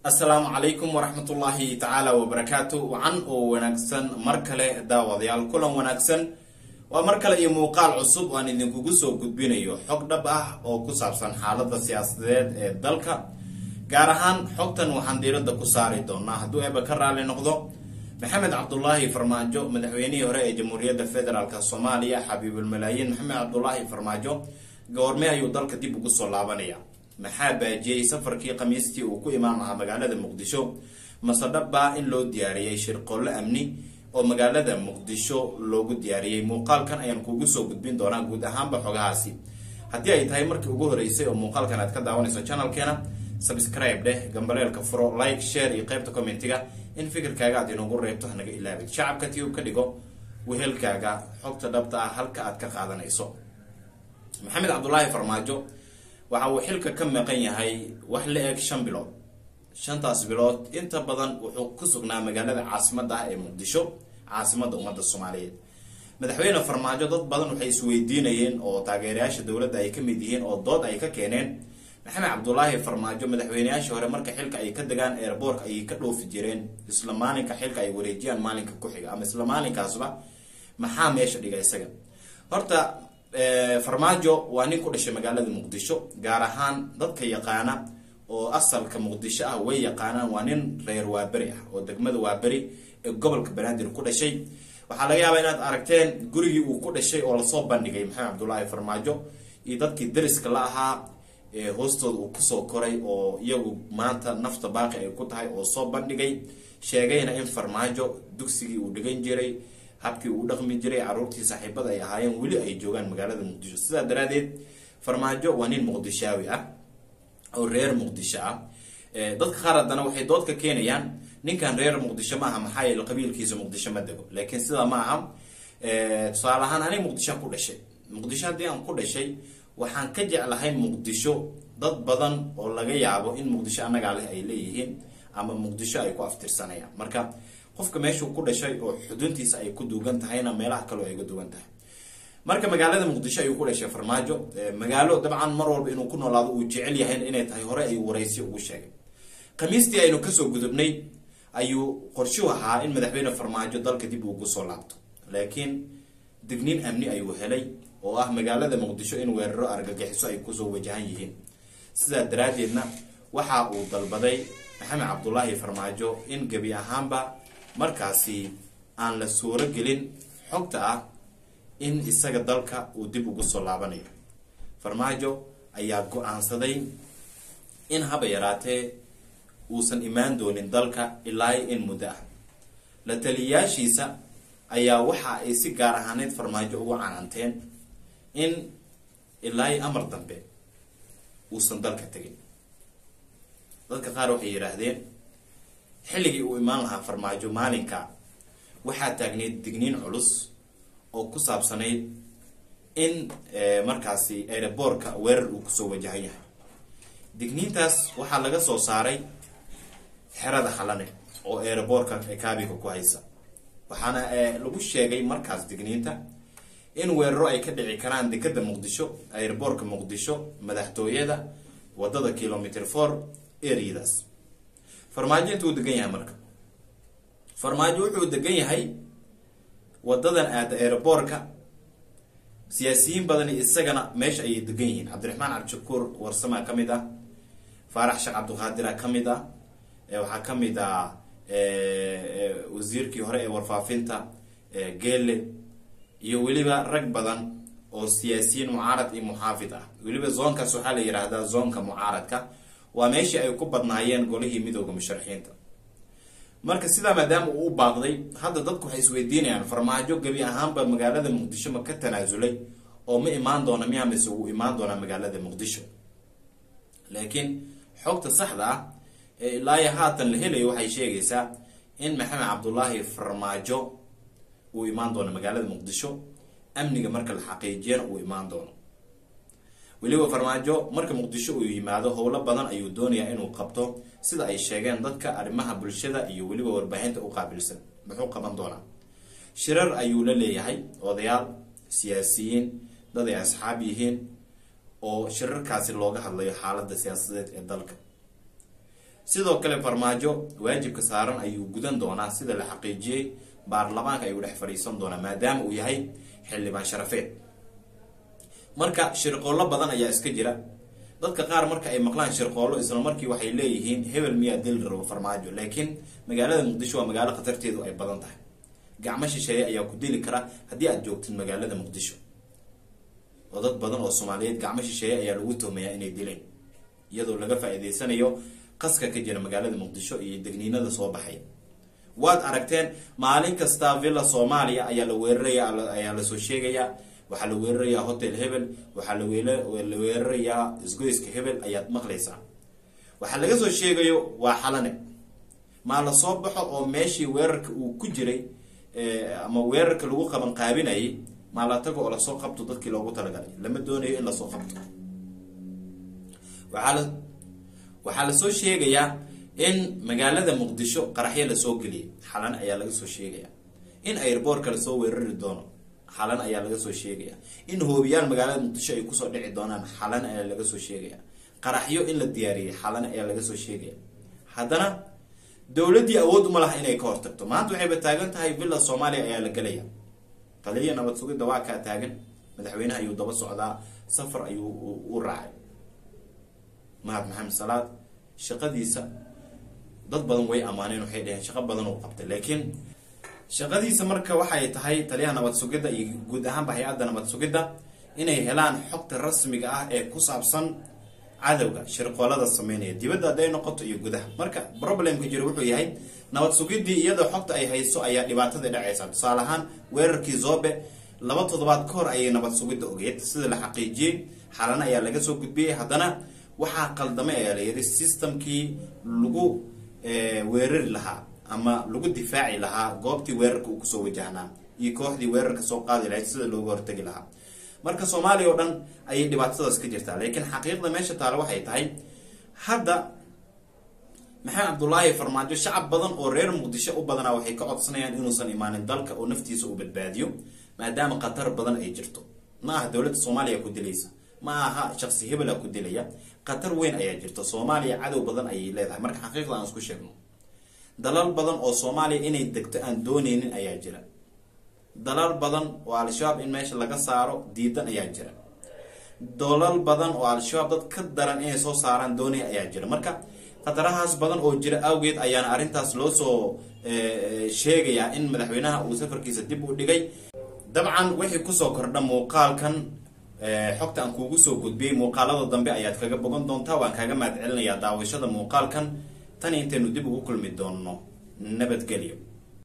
asalaamu calaykum waraxmatullaahi tacaala wabarakaatu wacan oo wanaagsan mar kale daawadayaal kulan wanaagsan waa mar kale iyo muuqaal cusub aan idinkugu soo gudbinayo xog dhab ah oo ku saabsan xaalada siyaasadeed ee dalka gaar ahaan xogtan waxaan diiradda ku saari doonaa hadduu eeba ka raali noqdo maxamed cabdulaahi farmaajo madaxweynihii hore ee jamhuuriyadda federaalk soomaaliya xabiibulmalaayiin maxamed cabdulaahi farmaajo goorme ayuu dalka dib ugu soo laabanaya maxaa baajiyey safarkii khamiistii uu ku imaan lahaa magaalada muqdisho mase dhabbaa in loo diyaariyey shirqoollo amni oo magaalada muqdisho loogu diyaariyey muuqaalkan ayaan kuugu soo gudbin doonaa guud ahaanba xogahaasi haddii ay tahay markii ugu horeysay oo muuqaalkan aad ka daawanayso channelkeena subscribe dheh gambaleelka furo like share iyo qaybta commentiga in fikirkaaga aad inoogu reebto hanaga ilaabin shacabka tiyub ka dhigo wehelkaaga xogta dhabta ah halka aad ka qaadanayso maxamed cabdulaahi farmaajo waxa uu xilka ka maqan yahay wax la eg shan bilood shantaas bilood inta badan wuxuu ku sugnaa magaalada caasimada ah ee muqdisho caasimada ummadda soomaaliyeed madaxweyne farmaajo dad badan waxay isweydiinayeen oo taageerayaasha dowladda ay ka mid yihiin oo dood ay ka keeneen maxamed cabdulaahi farmaajo madaxweyneyaashii hore marka xilka ay ka degaan airboork ayay ka dhoofi jireen isla maalinka xilka ay wareejiyaan maalinka ku xiga ama isla maalinkaasba maxaa meesha dhiga isaga horta farmaajo waa nin ku dhashay magaalada muqdisho gaar ahaan dadka yaqaana oo asalka muqdisho ah way yaqaanaan waa nin reer waaberi ah oo degmada waaberi ee gobolka banaadir ku dhashay waxaa laga yaabaa inaad aragteen gurigii uu ku dhashay oo lasoo bandhigay maxamed cabdulaahi farmaajo iyo dadkii dariska la ahaa hoostooda uu kusoo koray oo iyagu maanta nafta baaqi ay ku tahay oo soo bandhigay sheegayna in farmaajo dugsigii uu dhigan jiray habkii uu dhaqmi jiray caruurtii saaxiibada ay ahaayeen weli ay joogaan magaalada muqdisho sidaa daraadeed farmaajo waa nin muqdishaawi ah oo reer muqdisho ah dadka qaar haddana waxay dood ka keenayaan ninkan reer muqdisho ma aha maxaa yeele qabiilkiisa muqdisho ma dego laakiin sidaa ma aha tusaale ahaan aniga muqdisho ku dhashay muqdisho haddii aan ku dhashay waxaan ka jeclahay muqdisho dad badan oo laga yaabo in muqdisho annagaa leh ay leeyihiin ama muqdisho ay ku aftirsanayaan marka qofka meeshuu ku dhashay oo xuduntiisa ay ku duugan tahayna meelaha kaleo ay uga duwan tahay marka magaalada muqdisho ayuu ku dhashay farmaajo magaalo dabcan mar walba inuu ku noolaado uu jecel yahay inay tahay hore ayuu waraysi ugu sheegay khamiistii aynu kasoo gudubnay ayuu qorshuhu ahaa in madaxweyne farmaajo dalka dib ugu soo laabto laakiin digniin amni ayuu helay oo ah magaalada muqdisho in weeraro argagixiso ay kusoo wajahan yihiin sidaa daraadeedna waxa uu dalbaday maxamed cabdulaahi farmaajo in gebi ahaanba markaasi aan la suuro gelin xogta ah in isaga dalka uu dib ugu soo laabanayo farmaajo ayaa go-aansaday in haba yaraatee uusan imaan doonin dalka ilaa in muddo ah la taliyayaashiisa ayaa waxa ay si gaar ahaaneyd farmaajo ugu cananteen in ilaa amar dambe uusan dalka tegin dadka qaar waxay yidhaahdeen xilligii uu imaan lahaa farmaajo maalinka waxaa taagneyd digniin culus oo ku saabsanayd in markaasi aeroboorka weerar uu kusoo wajahan yahay digniintaas waxaa laga soo saaray xerada xalane oo aeroboorka kaabiga ku haysa waxaana lagu sheegay markaas digniinta in weeraro ay ka dhici karaan dekada muqdisho aeroboorka muqdisho madaxtooyada wadada kilometer for areadaas farmaajo intuu degan yahay marka farmaajo wuxuu degan yahay wadadan aada aeroboorka siyaasiyiin badani isagana meesha ayay degan yihiin cabdiraxmaan cabdishakuur warsamaa ka mid ah faarax sheekh cabdiqaadira ka mid ah waxaa ka mid ah wasiirkii hore ee warfaafinta geele iyo weliba rag badan oo siyaasiyiin mucaarad iyo muxaafid ah weliba zoonkaas waxaa la yidhaahdaa zoonka mucaaradka waa meeshii ay ku badnaayeen golihii midooda musharaxiinta marka sidaa maadaama uu u baaqday hadda dadku waxay isweydiinayaan farmaajo gebi ahaanba magaalada muqdisho ma ka tanaasulay oo ma imaan doona miya mise uu imaan doonaa magaalada muqdisho laakiin xogta saxda ah ee ilaayo haatan la helayo waxay sheegaysaa in maxamed cabdulaahi farmaajo uu imaan doono magaalada muqdisho amniga marka la xaqiijiyana uu imaan doono weliba farmaajo marka muqdisho uu yimaado howlo badan ayuu doonayaa inuu qabto sida ay sheegeen dadka arrimaha bulshada iyo weliba warbaahinta u qaabilsan muxuu qaban doonaa shirar ayuu la leeyahay odayaal siyaasiyiin dad ay asxaab yihiin oo shirarkaasi looga hadlayo xaalada siyaasadeed ee dalka sidoo kale farmaajo waajibka saaran ayuu gudan doonaa sida la xaqiijiyey baarlamaanka ayuu dhex fadhiisan doonaa maadaama uu yahay xildhibaan sharafeed marka shirqoollo badan ayaa iska jira dadka qaar marka ay maqlaan shirqoollo isla markii waxay leeyihiin hebel miyaa dili rabo farmaajo laakiin magaalada muqdisho waa magaalo khatarteedu ay badan tahay gacmo shisheeye ayaa ku dili kara haddii aad joogtid magaalada muqdisho oo dad badan oo soomaaliyeed gacmo shisheeye ayaa lagu tuhmayaa inay dileen iyadoo laga faa-iideysanayo qaska ka jira magaalada muqdisho iyo degniinada soo baxay waad aragteen maalin kasta villa soomaaliya ayaa la weeraraya ayaa lasoo sheegayaa waxaa la weerarayaa hotel hebel waxaa la weerarayaa isgoyska hebel ayaad maqlaysaa waxaa laga soo sheegayo waa xalane maa la soo baxo oo meeshii weerarka uu ku jiray ama weerarka lagu qaban qaabinayay maa la tago oo lasoo qabto dadkii loogu talagalay lama doonayo in lasoo qabto waxaa la waxaa lasoo sheegayaa in magaalada muqdisho qaraxyo lasoo geliyay xalan ayaa laga soo sheegaya in airboortka lasoo weerari doono xalan ayaa laga soo sheegaya in hoobiyaal magaalada muqdisho ay kusoo dhici doonaan xalan ayaa laga soo sheegaya qaraxyo in la diyaariyey xalan ayaa laga soo sheegaya haddana dowladdii awood uma laha inay ka hortagto maanta waxayba taagan tahay villa soomaaliya ayaa la gelaya taliya nabad sugidda waa kaa taagan madaxweynaha ayuu daba socdaa safar ayuu u raacay mahad maxamed salaad shaqadiisa dad badan way ammaaneen waxay dhaheen shaqo badan uu qabtay laakiin shaqadiisa marka waxay tahay taliyaha nabad sugidda iyo guud ahaanba hay-adda nabad sugidda inay helaan xogta rasmiga ah ee ku saabsan cadowga shirqoolada sameynaya dibadda hadday noqoto iyo gudaha marka problemka jira wuxuu yahay nabad sugiddii iyadoo xogta ay hayso ayaa dhibaatadii dhacaysa tusaale ahaan weerarkii zobe laba toddobaad ka hor ayay nabad sugidda ogeed sida la xaqiijiyey xalana ayaa laga soo gudbiyey haddana waxaa qaldamay ayaa la yidhi systemkii lagu weerari lahaa ama lagu difaaci lahaa goobtii weerarka uu kusoo wajahnaa iyo kooxdii weerarka soo qaadi lahayd sida looga hortagi lahaa marka soomaaliya oo dhan ayay dhibaatadaas ka jirtaa laakiin xaqiiqda meesha taale waxay tahay hadda maxamed cabdulaahi farmaajo shacab badan oo reer muqdisho u badanaa waxay ka codsanayaan inuusan imaanin dalka oo naftiisa uu badbaadiyo maadaama khatar badan ay jirto ma aha dowladda soomaaliya ku dilaysa ma aha shaqsi hebela ku dilaya khatar weyn ayaa jirta soomaaliya cadow badan ayay leedahay marka xaqiiqda aan isku sheegno dalal badan oo soomaaliya inay degto aan dooneynin ayaa jira dalal badan oo al-shabaab in meesha laga saaro diidan ayaa jira dalal badan oo al-shabaab dad ka daran inay soo saaraan doonaya ayaa jira marka khatarahaas badan oo jira awgeed ayaana arrintaas loo soo sheegayaa in madaxweynaha uu safarkiisa dib u dhigay dabcan wixii kusoo kordha muuqaalkan xogta aan kuugu soo gudbiyey muuqaalada dambe ayaad kaga bogan doontaa waan kaaga mahad celinayaa daawashada muuqaalkan tan intaynu dib ugu kulmi doonno nabadgelyo